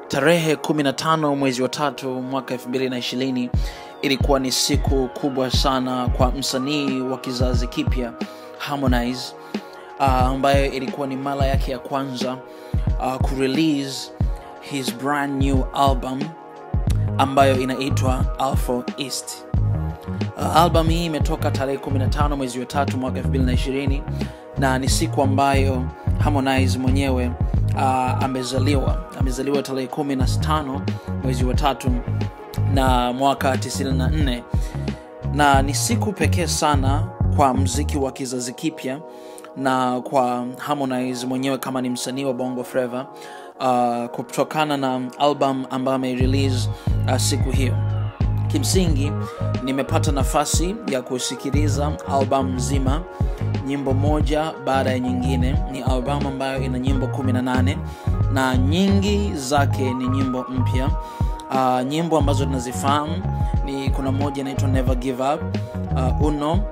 tarehe 15 mwezi wa tatu mwaka 2020 ilikuwa ni siku kubwa sana kwa msanii wa kizazi kipya Harmonize uh, ambayo ilikuwa ni mara yake ya kwanza uh, kurelease his brand new album ambayo inaitwa Alpha East. Uh, album hii imetoka tarehe 15 mwezi wa tatu mwaka 2020 na ni siku ambayo Harmonize mwenyewe uh, amezaliwa amezaliwa tarehe 15 mwezi wa tatu na mwaka 94 na ni siku pekee sana kwa mziki wa kizazi kipya na kwa Harmonize mwenyewe kama ni msanii wa Bongo Flava uh, kutokana na album ambayo ameirelease uh, siku hiyo kimsingi nimepata nafasi ya kusikiliza album nzima nyimbo moja baada ya nyingine ni albamu ambayo ina nyimbo 18 na nyingi zake ni nyimbo mpya uh, nyimbo ambazo tunazifahamu ni kuna moja inaitwa never give up uh, uno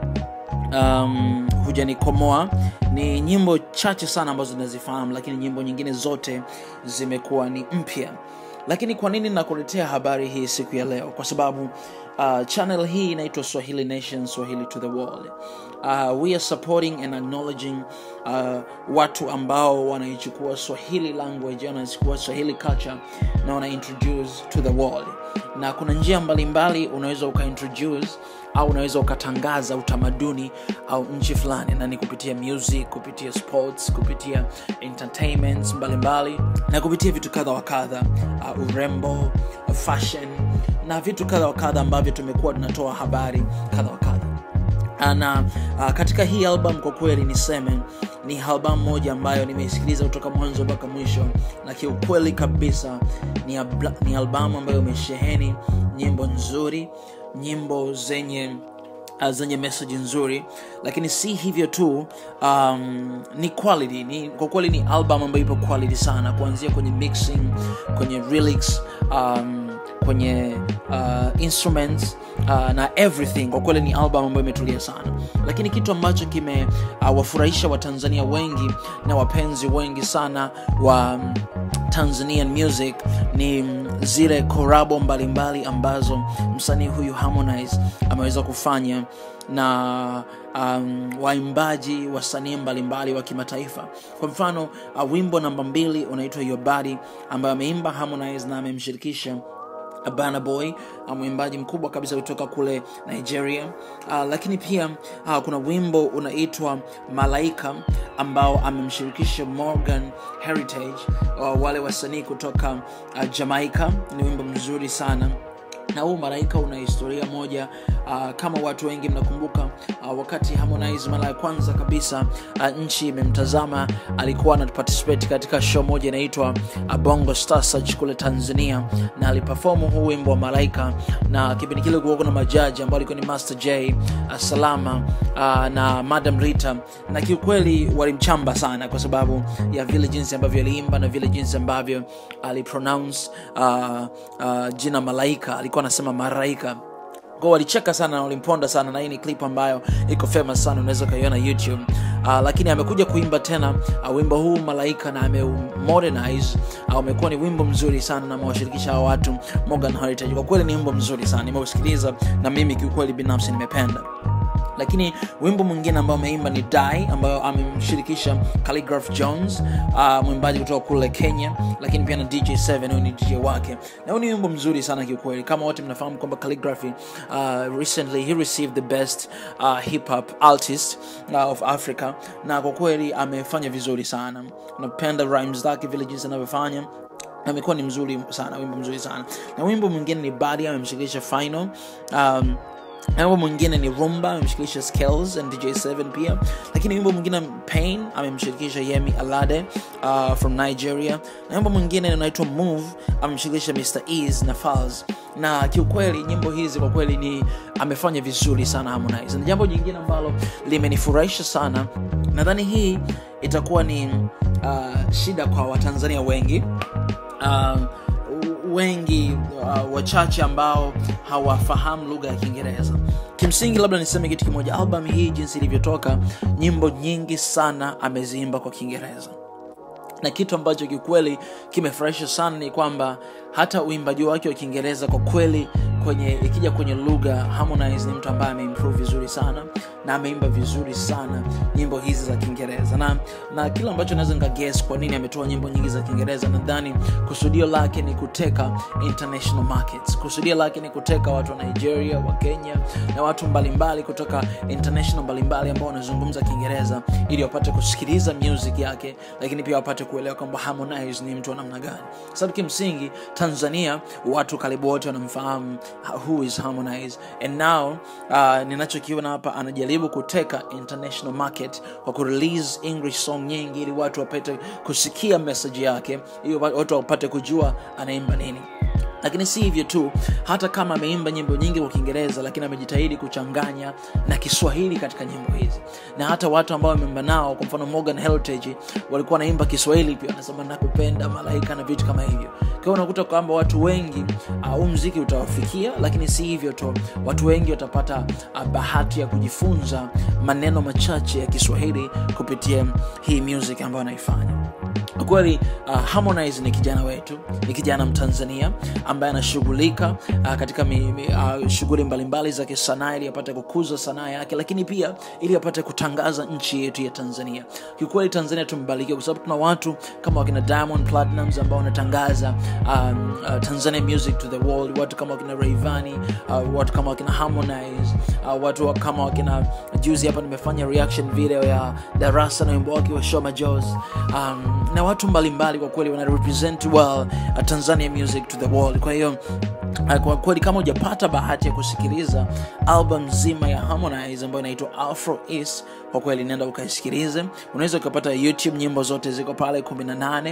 um, hujanikomoa ni nyimbo chache sana ambazo tunazifahamu lakini nyimbo nyingine zote zimekuwa ni mpya lakini kwa nini nakuletea habari hii siku ya leo kwa sababu uh, channel hii inaitwa swahili nation swahili to the world uh, we are supporting and acknowledging uh, watu ambao wanaichukua swahili language wanaichukua swahili culture na wana introduce to the world na kuna njia mbalimbali unaweza ukaintroduce au unaweza ukatangaza utamaduni au nchi fulani na ni kupitia music kupitia sports kupitia entertainments mbalimbali na kupitia vitu kadha wa kadha uh, urembo uh, fashion na vitu kadha wa kadha ambavyo tumekuwa tunatoa habari kadha wa kadha na uh, katika hii album kwa kweli niseme ni album moja ambayo nimeisikiliza kutoka mwanzo mpaka mwisho na kiukweli kabisa ni, abla, ni albamu ambayo imesheheni nyimbo nzuri nyimbo zenye uh, zenye message nzuri lakini si hivyo tu um, ni quality ni, kwa kweli ni album ambayo ipo quality sana kuanzia kwenye mixing kwenye lyrics um, kwenye uh, instruments uh, na everything kwa kweli ni album ambayo imetulia sana lakini kitu ambacho kimewafurahisha uh, watanzania wengi na wapenzi wengi sana wa um, tanzanian music ni zile korabo mbalimbali ambazo msanii huyu harmonize ameweza kufanya na um, waimbaji wasanii mbalimbali wa kimataifa kwa mfano uh, wimbo namba mbili unaitwa your body ambayo ameimba harmonize na amemshirikisha Burna Boy mwimbaji mkubwa kabisa kutoka kule Nigeria. Uh, lakini pia uh, kuna wimbo unaitwa Malaika ambao amemshirikisha Morgan Heritage, uh, wale wasanii kutoka uh, Jamaica. Ni wimbo mzuri sana na huu malaika una historia moja uh, kama watu wengi mnakumbuka uh, wakati harmonize mara ya kwanza kabisa uh, nchi imemtazama alikuwa anaparticipate katika show moja inaitwa uh, bongo star search kule tanzania na alipafomu huu wimbo wa malaika na kipindi kile kuwa kuna majaji ambao alikuwa ni master j uh, salama uh, na madam rita na kiukweli walimchamba sana kwa sababu ya vile jinsi ambavyo aliimba na vile jinsi ambavyo alipronounce uh, uh, jina malaika alikuwa anasema maraika kwao walicheka sana na walimponda sana na hii ni clip ambayo iko famous sana unaweza ukaiona youtube uh, lakini amekuja kuimba tena uh, wimbo huu malaika na ameumodernize uh, umekuwa ni wimbo mzuri sana na amewashirikisha hawa watu morgan heritage kwa kweli ni wimbo mzuri sana nimeusikiliza na mimi kiukweli binafsi nimependa lakini wimbo mwingine ambao ameimba ni die ambayo amemshirikisha calligraph jones uh, mwimbaji kutoka kule kenya lakini pia na dj7 huyu ni dj wake na huu ni wimbo mzuri sana kiukweli kama wote mnafahamu kwamba calligraphy uh, recently he received the best uh, hip hop artist uh, of africa na kwa kweli amefanya vizuri sana napenda rhymes zake vile jinsi anavyofanya amekuwa ni mzuri sana wimbo mzuri sana na wimbo mwingine ni badi amemshirikisha final um, wimbo mwingine ni rumba amemshirikisha skills and dj7 pia lakini wimbo mwingine pain amemshirikisha yemi alade uh, from nigeria na wimbo mwingine unaitwa move amemshirikisha mr eas na fals na kiukweli nyimbo hizi kwa kweli ni amefanya vizuri sana harmonize na jambo jingine ambalo limenifurahisha sana nadhani hii itakuwa ni uh, shida kwa watanzania wengi uh, wengi uh, wachache ambao hawafahamu lugha ya kiingereza kimsingi labda niseme kitu kimoja album hii jinsi ilivyotoka nyimbo nyingi sana ameziimba kwa kiingereza na kitu ambacho kikweli kimefurahisha sana ni kwamba hata uimbaji wake wa kiingereza kwa kweli kwenye ikija kwenye lugha harmonize ni mtu ambaye ameimprove vizuri sana na ameimba vizuri sana nyimbo hizi za kiingereza na na kile ambacho naweza nikaguess kwa nini ametoa nyimbo nyingi za kiingereza nadhani kusudio lake ni kuteka international markets kusudio lake ni kuteka watu wa nigeria wa kenya na watu mbalimbali kutoka international mbalimbali ambao wanazungumza kiingereza ili wapate kusikiliza music yake lakini pia wapate kuelewa kwamba harmonize ni mtu wa namna gani sababu kimsingi tanzania watu karibu wote wanamfahamu who is harmonize and now uh, ninachokiona hapa anajaribu kuteka international market kwa kurelease english song nyingi ili watu wapate kusikia message yake ili watu wapate kujua anaimba nini lakini si hivyo tu hata kama ameimba nyimbo nyingi kwa kiingereza lakini amejitahidi kuchanganya na kiswahili katika nyimbo hizi na hata watu ambao wameimba nao kwa mfano morgan heritage walikuwa wanaimba kiswahili pia wanasema nakupenda malaika na vitu kama hivyo kwao unakuta kwamba watu wengi huu uh, mziki utawafikia lakini si hivyo tu watu wengi watapata uh, bahati ya kujifunza maneno machache ya kiswahili kupitia hii music ambayo anaifanya kweli uh, harmonize ni kijana wetu ni kijana mtanzania ambaye anashughulika uh, katika uh, shughuli mbalimbali za kisanaa ili apate kukuza sanaa yake lakini pia ili apate kutangaza nchi yetu ya tanzania kiukweli tanzania tumebarikiwa kwa sababu tuna watu kama wakina diamond platinums ambao wanatangaza um, uh, tanzania music to the world watu kama wakina raivani uh, watu kama wakina harmonize uh, watu kama wakina juzi hapa nimefanya reaction video ya darasa na wimbo wake wa shoma jos um, na watu mbalimbali kwa kweli wana represent well uh, tanzania music to the world kwa hiyo uh, kwa kweli kama hujapata bahati ya kusikiliza album nzima ya harmonize ambayo inaitwa afro east kwa kweli nenda ukaisikilize unaweza ukapata youtube nyimbo zote ziko pale 18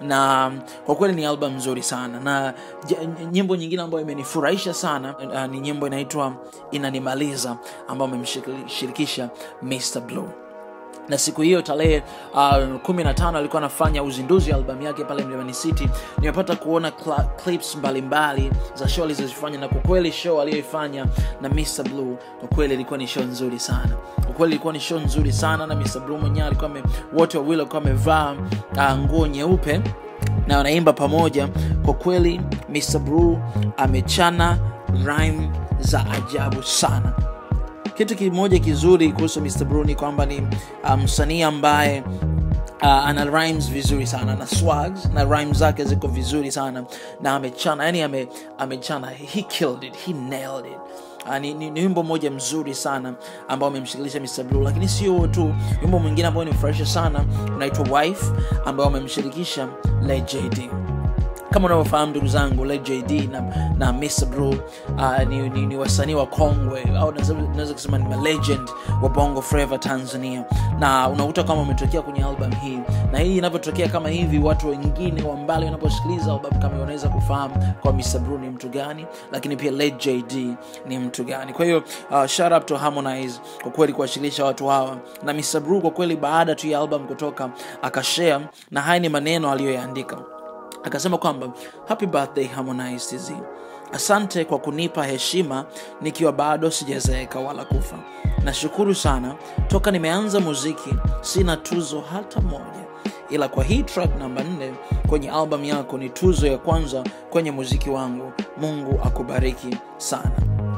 na kwa kweli ni album nzuri sana na nyimbo nyingine ambayo imenifurahisha sana uh, ni nyimbo inaitwa inanimaliza ambayo amemshirikisha mr blue na siku hiyo tarehe uh, kumi na tano alikuwa anafanya uzinduzi wa albamu yake pale mlimani city nimepata kuona cl- clips mbalimbali mbali za show alizozifanya na kwa kweli show aliyoifanya na mr blue kwa kweli ilikuwa ni show nzuri sana kwa kweli ilikuwa ni show nzuri sana na mr blue mwenyewe alikuwa wote wawili walikuwa wamevaa uh, nguo nyeupe na wanaimba pamoja kwa kweli mr blue amechana rhyme za ajabu sana kitu kimoja kizuri kuhusu mr bru ni kwamba ni msanii um, ambaye uh, ana rhymes vizuri sana na swags na rhymes zake ziko vizuri sana na amechana yani ame, amechana he killed it he nailed it Uh, ni, ni, ni wimbo mmoja mzuri sana ambao amemshikilisha Mr. Blue, lakini sio tu wimbo mwingine ambao nimefurahisha sana unaitwa Wife ambao amemshirikisha Lil JD kama unavyofahamu ndugu zangu jd na, na Mr. Blue uh, ni, ni, ni wasanii wa kongwe au naweza kusema ni malegend wa bongo flava tanzania na unakuta kama umetokea kwenye album hii na hii inavyotokea kama hivi watu wengine wa mbali wanaposikiliza album kama wanaweza kufahamu kwa Mr. Blue ni mtu gani lakini pia Led jd ni mtu gani kwa hiyo uh, shout up to harmonize kwa kweli kuwashikilisha watu hawa na Mr. Blue kwa kweli baada tu ya album kutoka akashare na haya ni maneno aliyoyaandika akasema kwamba happy birthday harmonize tz asante kwa kunipa heshima nikiwa bado sijazeeka wala kufa nashukuru sana toka nimeanza muziki sina tuzo hata moja ila kwa hii track namba nne kwenye albamu yako ni tuzo ya kwanza kwenye muziki wangu mungu akubariki sana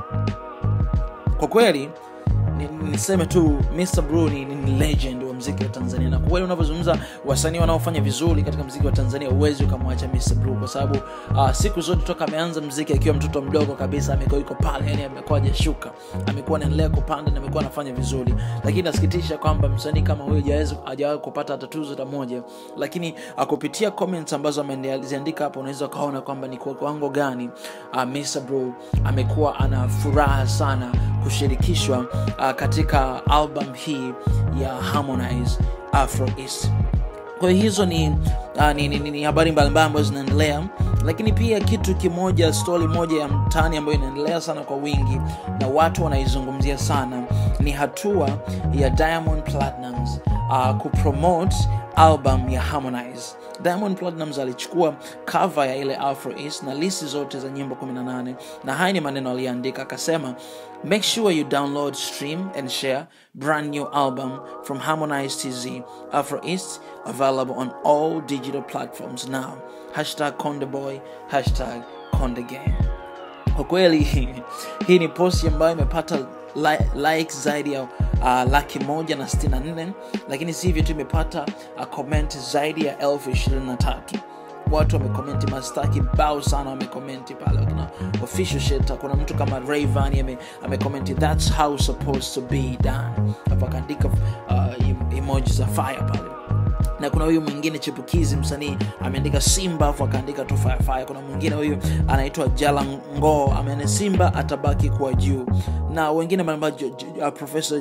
kwa kweli niseme tu Mr. Blue ni, ni legend wa mziki wa Tanzania, na kweli unavyozungumza wasanii wanaofanya vizuri katika mziki wa Tanzania, huwezi ukamwacha Mr. Blue kwa sababu uh, siku zote toka ameanza mziki akiwa mtoto mdogo kabisa, amekuwa yuko pale, yani amekuwa hajashuka, amekuwa anaendelea kupanda na amekuwa anafanya vizuri, lakini nasikitisha kwamba msanii kama huyo hajawahi kupata hata tuzo hata moja, lakini uh, kupitia comments ambazo ameziandika hapo, unaweza ukaona kwamba ni kwa kiwango gani uh, Mr. Blue amekuwa ana furaha sana kushirikishwa uh, katika album hii ya harmonize afro east kwa hiyo hizo ni, uh, ni, ni, ni, ni habari mbalimbali ambazo zinaendelea lakini pia kitu kimoja stori moja ya mtani ambayo inaendelea sana kwa wingi na watu wanaizungumzia sana ni hatua ya diamond platinums uh, kupromote album ya harmonize diamond platinums alichukua cover ya ile afro east na listi zote za nyimbo 18 na haya ni maneno aliyoandika akasema make sure you download stream and share brand new album from harmonize tz afro east available on all digital platforms now hashtag condeboy hashtag condegang kwa kweli hii ni posti ambayo imepata li- likes zaidi ya uh, laki moja na sitini na nne lakini si hivyo tu imepata uh, comment zaidi ya elfu ishirini na tatu watu wamekomenti masta kibao sana wamekomenti pale kuna official shit kuna mtu kama rayvan ame- amekomenti thats how supposed to be done hapo akaandika uh, em- emoji za fire pale na kuna huyu mwingine chipukizi msanii ameandika simba afu akaandika tu firefire kuna mwingine huyu anaitwa jalango ameane simba atabaki kuwa juu na wengine mbalimbali J- J- uh, professor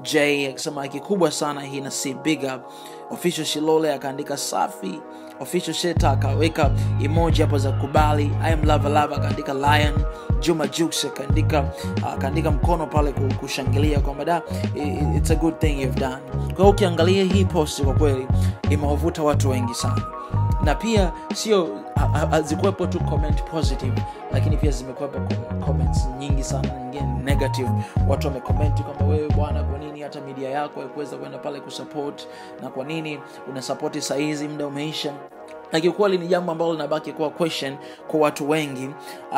j akisema kikubwa sana hii na si big up official shilole akaandika safi official sheta akaweka emoji hapo za kubali i am lava lava akaandika lion juma jux akaandika akaandika mkono pale ku- kushangilia kwamba da i- i- it's a good thing you've done kwa hiyo ukiangalia hii post kwa kweli imewavuta watu wengi sana na pia sio ha- ha- hazikuwepo tu comment positive lakini pia zimekuwepo com- comments nyingi sana nyingine negative watu wamekomenti kwamba wewe bwana kwa nini hata media yako haikuweza kwenda pale kusupport na kwa nini unasapoti sahizi muda umeisha na kiukweli ni jambo ambalo linabaki kuwa question kwa watu wengi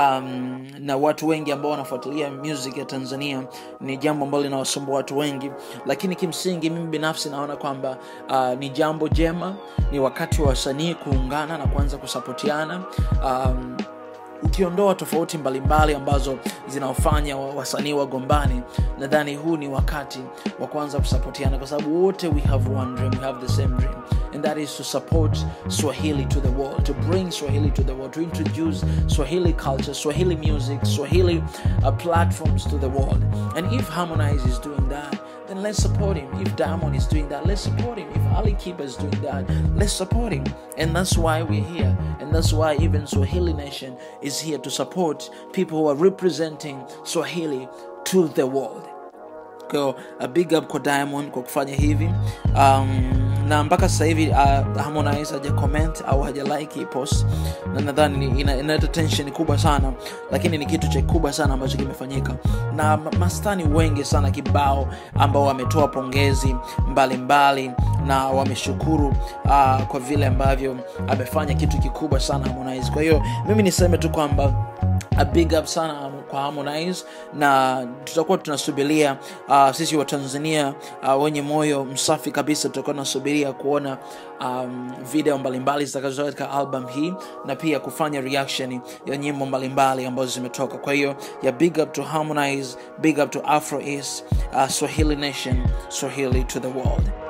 um, na watu wengi ambao wanafuatilia music ya tanzania ni jambo ambalo linawasumbua watu wengi lakini kimsingi mimi binafsi naona kwamba uh, ni jambo jema ni wakati wa wasanii kuungana na kuanza kusapotiana um, ukiondoa tofauti mbalimbali ambazo zinaofanya wa- wasanii wagombani nadhani huu ni wakati wa kuanza kusapotiana kwa sababu wote we have one dream we have the same dream and that is to support swahili to the world to bring swahili to the world to introduce swahili culture swahili music swahili uh, platforms to the world and if harmonize is doing that then let's support him. If Diamond is doing that, let's support him. If Ali Kiba is doing that, let's support him. And that's why we're here. And that's why even Swahili Nation is here to support people who are representing Swahili to the world. Kwa a big up kwa Diamond kwa kufanya hivi. Um, na mpaka sasa hivi uh, Harmonize haja comment au haja like hii post, na nadhani ni- ina- inaleta tension kubwa sana, lakini ni kitu cha kubwa sana ambacho kimefanyika, na ma- mastani wengi sana kibao ambao wametoa pongezi mbalimbali mbali, na wameshukuru uh, kwa vile ambavyo amefanya kitu kikubwa sana Harmonize. Kwa hiyo mimi niseme tu kwamba a big up sana kwa Harmonize na tutakuwa tunasubiria uh, sisi wa Tanzania uh, wenye moyo msafi kabisa tutakuwa tunasubiria kuona um, video mbalimbali zitakazotoka katika album hii na pia kufanya reaction ya nyimbo mbalimbali ambazo zimetoka kwa hiyo ya big up to Harmonize big up to Afro East uh, Swahili Nation Swahili to the world